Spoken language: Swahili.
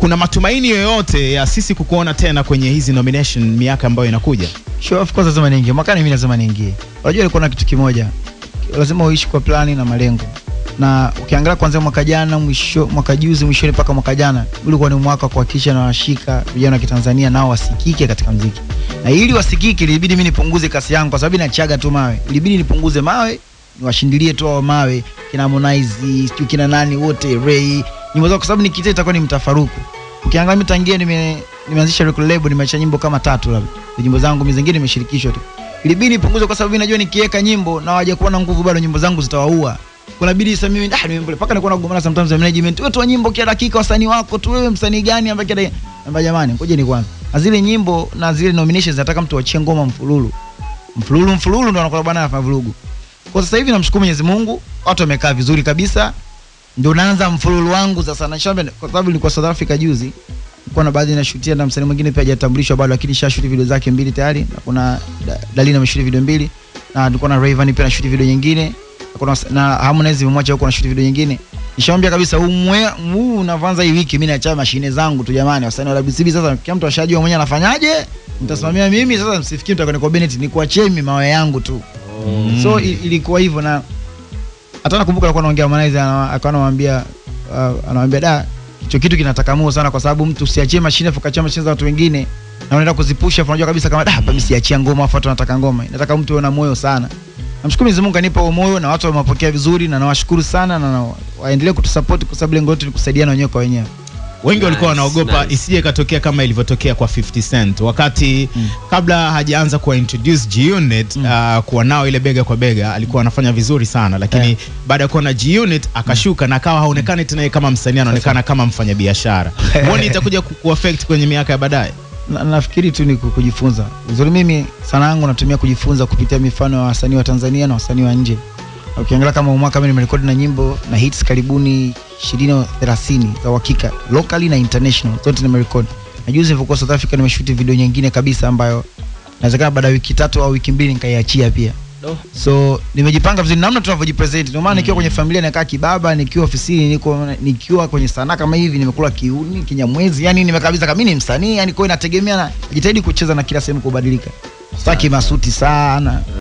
kuna matumaini yoyote ya sisi kukuona tena kwenye hizi nomination miaka ambayo inakuja? Sure, of course lazima niingie. Mwakani mimi lazima niingie. Unajua ilikuwa na kitu kimoja. Lazima uishi kwa plani na malengo. Na ukiangalia kuanzia mwaka jana mwisho mwaka juzi mwishoni mpaka mwaka jana ulikuwa ni mwaka wa kuhakikisha na washika vijana wa Kitanzania nao wasikike katika mziki. Na ili wasikike ilibidi mimi nipunguze kasi yangu kwa sababu inachaga tu mawe. Ilibidi nipunguze mawe, niwashindilie tu hao mawe kina Harmonize, sijui kina nani wote Ray. Nyimbo zao kwa sababu nikita itakuwa ni mtafaruku. Ukiangalia mimi tangia nime nimeanzisha record label nimeacha nyimbo kama tatu labda. Nyimbo zangu mimi zingine nimeshirikishwa tu. Ilibidi nipunguze kwa sababu mimi najua nikiweka nyimbo na hawaja kuwa na nguvu bado nyimbo zangu zitawaua. Kuna bidii sasa mimi ah nimembele paka nilikuwa nagombana sometimes na management. Wewe toa nyimbo kila dakika wasanii wako tu wewe msanii gani ambaye kila namba jamani ngoja ni kwanza. Na zile nyimbo na zile nominations nataka mtu achie ngoma mfululu. Mfululu mfululu ndo anakuwa bwana anafanya vurugu. Kwa sasa hivi namshukuru Mwenyezi Mungu, watu wamekaa vizuri kabisa. Ndio naanza mfululu wangu sasa na shamba kwa sababu nilikuwa South Africa juzi. Nilikuwa na baadhi nashutia na msanii mwingine pia hajatambulishwa bado lakini shashuti video zake mbili tayari. Na kuna Da- Dalina ameshuti video mbili na nilikuwa na Rayvanny pia nashuti video nyingine. Na kuna na Harmonize mmoja huko anashuti video nyingine. Nishamwambia kabisa huu mwe huu unaanza hii wiki mimi naacha mashine zangu tu jamani wasanii wa WCB sasa kila mtu ashajua mwenyewe anafanyaje. Mtasimamia mimi sasa msifikiri mtakwenda kwa Bennett ni kuachia mimi mawe yangu tu. So i- ilikuwa hivyo na hata nakumbuka alikuwa anaongea Harmonize ana- akawa anamwambia uh, anamwambia da hicho kitu kinataka moyo sana kwa sababu mtu usiachie mashine afu kachia mashine za watu wengine na unaenda kuzipusha afu unajua kabisa kama da hapa mimi siachia ngoma afu watu wanataka ngoma nataka mtu awe na moyo sana namshukuru Mwenyezi Mungu anipa huo moyo na watu wamepokea vizuri na nawashukuru sana na na waendelee kutusupport kwa sababu lengo letu ni kusaidiana wenyewe kwa wenyewe Wengi walikuwa Nice, wanaogopa nice. isije ikatokea kama ilivyotokea kwa 50 Cent wakati Mm. kabla hajaanza kuwa introduce G-Unit Mm. uh, kuwa nao ile bega kwa bega alikuwa anafanya vizuri sana, lakini Eh. baada ya kuwa na G-Unit akashuka na akawa haonekani tena yeye kama msanii, anaonekana kama mfanyabiashara. Huoni itakuja ku- kuaffect kwenye miaka ya baadaye? na, nafikiri tu ni ku- kujifunza uzuri mimi sana yangu natumia kujifunza kupitia mifano ya wasanii wa Tanzania na wasanii wa nje ukiangalia kama huu mwaka mimi nimerekodi na nyimbo na hits karibuni 20 au 30 za uhakika locally na international zote nimerekodi na juzi nilivyokuwa South Africa nimeshuti video nyingine kabisa ambayo inawezekana baada ya wiki tatu au wiki mbili nikaiachia pia Do. so nimejipanga vizuri namna tunavyojipresent ndio maana nikiwa kwenye familia nakaa kibaba nikiwa ofisini niko nikiwa kwenye sanaa kama hivi nimekula kiuni kinyamwezi yani nimekabisa kama mimi ni msanii yani kwa hiyo inategemea na jitahidi kucheza na kila sehemu kubadilika sitaki masuti sana